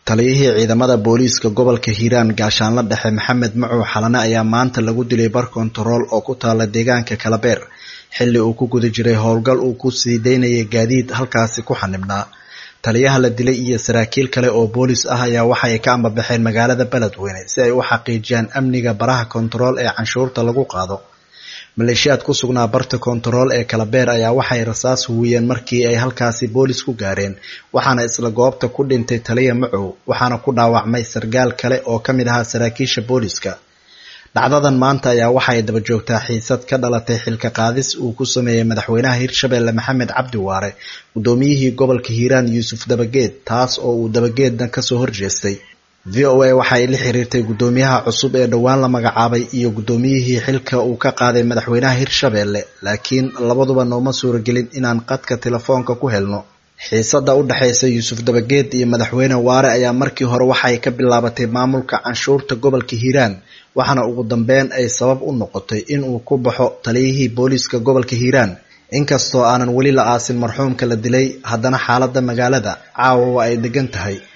taliyihii ciidamada booliiska gobolka hiiraan gaashaanla dhexe maxamed macow xalane ayaa maanta lagu dilay bar kontarool oo ku taala deegaanka kalabeer xilli uu ku guda jiray howlgal uu ku sii daynayay gaadiid halkaasi ku xanibnaa taliyaha la dilay iyo saraakiil kale oo boolis ah ayaa waxa ay ka ambabaxeen magaalada beledweyne si ay u xaqiijiyaan amniga baraha kontarool ee canshuurta lagu qaado maleeshiyaad ku sugnaa barta kontarool ee kalabeer ayaa waxay rasaas huwiyeen markii ay halkaasi boolis ku gaareen waxaana isla goobta ku dhintay taliya macow waxaana ku dhaawacmay sargaal kale oo ka mid ahaa saraakiisha booliska dhacdadan maanta ayaa waxay daba joogtaa xiisad ka dhalatay xilka qaadis uu ku sameeyey madaxweynaha hirshabelle maxamed cabdi waare guddoomiyihii gobolka hiiraan yuusuf dabageed taas oo uu dabageedna kasoo horjeestay v o a waxa ay la xiriirtay guddoomiyaha cusub ee dhowaan la magacaabay iyo guddoomiyihii xilka uu ka qaaday madaxweynaha hirshabelle laakiin labaduba nooma suuragelin inaan qadka telefoonka ku helno xiisada u dhexaysa yuusuf dabageed iyo madaxweyne waare ayaa markii hore waxay ka bilaabatay maamulka canshuurta gobolka hiiraan waxaana ugu dambeyn ay sabab u noqotay in uu ku baxo taliyihii booliiska gobolka hiiraan inkastoo aanan weli la aasin marxuumka la dilay haddana xaaladda magaalada caawa waa ay degan tahay